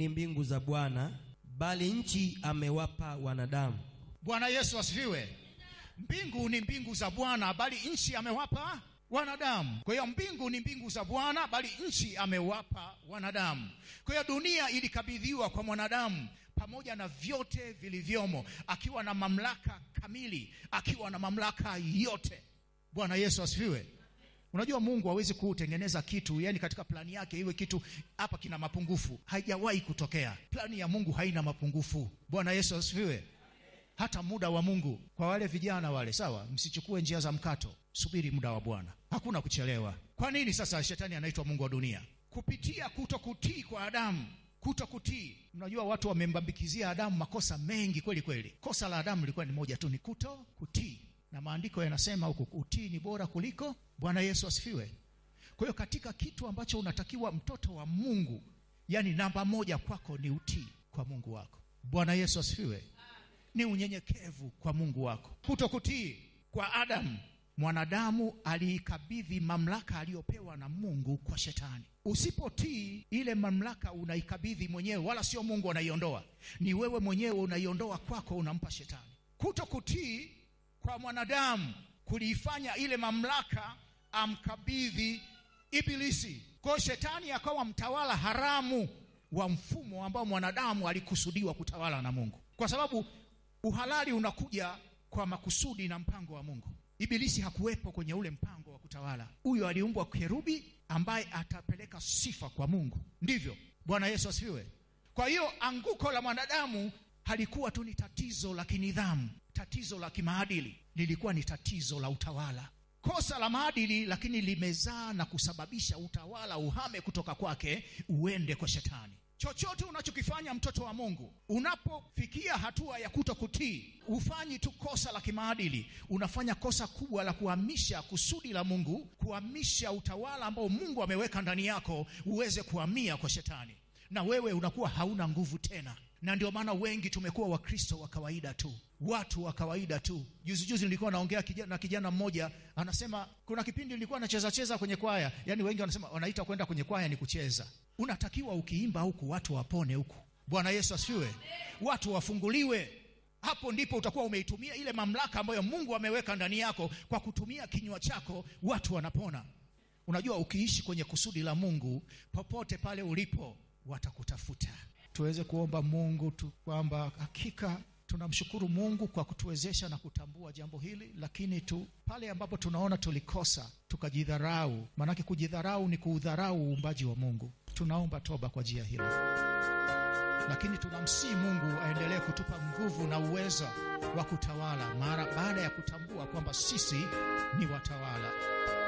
ni mbingu za Bwana, bali nchi amewapa wanadamu. Bwana Yesu asifiwe. Mbingu ni mbingu za Bwana, bali nchi amewapa wanadamu. Kwa hiyo mbingu ni mbingu za Bwana, bali nchi amewapa wanadamu. Kwa hiyo dunia ilikabidhiwa kwa mwanadamu pamoja na vyote vilivyomo, akiwa na mamlaka kamili, akiwa na mamlaka yote. Bwana Yesu asifiwe. Unajua Mungu hawezi kutengeneza kitu, yani katika plani yake iwe kitu hapa kina mapungufu. Haijawahi kutokea. Plani ya Mungu haina mapungufu. Bwana Yesu asifiwe. Hata muda wa Mungu kwa wale vijana wale, sawa, msichukue njia za mkato, subiri muda wa Bwana, hakuna kuchelewa. Kwa nini sasa shetani anaitwa mungu wa dunia? Kupitia kuto kutii kwa Adamu, kuto kutii. Mnajua watu wamembambikizia Adamu makosa mengi kweli kweli. Kosa la Adamu lilikuwa ni moja tu, ni kuto kutii, na maandiko yanasema huku utii ni bora kuliko. Bwana Yesu asifiwe. Kwa hiyo katika kitu ambacho unatakiwa mtoto wa Mungu, yani namba moja kwako ni utii kwa Mungu wako. Bwana Yesu asifiwe ni unyenyekevu kwa Mungu wako. Kutokutii kwa Adamu, mwanadamu aliikabidhi mamlaka aliyopewa na Mungu kwa shetani. Usipotii ile mamlaka unaikabidhi mwenyewe, wala sio Mungu anaiondoa, ni wewe mwenyewe unaiondoa kwako, unampa shetani. Kutokutii kwa mwanadamu kuliifanya ile mamlaka amkabidhi Ibilisi, kwa shetani akawa mtawala haramu wa mfumo ambao mwanadamu alikusudiwa kutawala na Mungu, kwa sababu uhalali unakuja kwa makusudi na mpango wa Mungu. Ibilisi hakuwepo kwenye ule mpango wa kutawala. Huyo aliumbwa kerubi ambaye atapeleka sifa kwa Mungu, ndivyo. Bwana Yesu asifiwe. Kwa hiyo anguko la mwanadamu halikuwa tu ni tatizo la kinidhamu, tatizo la kimaadili, lilikuwa ni tatizo la utawala. Kosa la maadili, lakini limezaa na kusababisha utawala uhame kutoka kwake uende kwa shetani. Chochote unachokifanya mtoto wa Mungu, unapofikia hatua ya kuto kutii, hufanyi tu kosa la kimaadili, unafanya kosa kubwa la kuhamisha kusudi la Mungu, kuhamisha utawala ambao Mungu ameweka ndani yako uweze kuhamia kwa shetani, na wewe unakuwa hauna nguvu tena. Na ndio maana wengi tumekuwa Wakristo wa kawaida tu, watu wa kawaida tu. Juzi juzi nilikuwa naongea kijana, na kijana mmoja anasema, kuna kipindi nilikuwa nacheza cheza kwenye kwaya. Yani wengi wanasema wanaita kwenda kwenye kwaya ni kucheza. Unatakiwa ukiimba huku watu wapone huku. Bwana Yesu asifiwe, watu wafunguliwe. Hapo ndipo utakuwa umeitumia ile mamlaka ambayo Mungu ameweka ndani yako. Kwa kutumia kinywa chako watu wanapona. Unajua, ukiishi kwenye kusudi la Mungu, popote pale ulipo watakutafuta. Tuweze kuomba Mungu tu kwamba hakika tunamshukuru Mungu kwa kutuwezesha na kutambua jambo hili, lakini tu pale ambapo tunaona tulikosa tukajidharau, maanake kujidharau ni kuudharau uumbaji wa Mungu. Tunaomba toba kwa njia hilo, lakini tunamsihi Mungu aendelee kutupa nguvu na uwezo wa kutawala mara baada ya kutambua kwamba sisi ni watawala.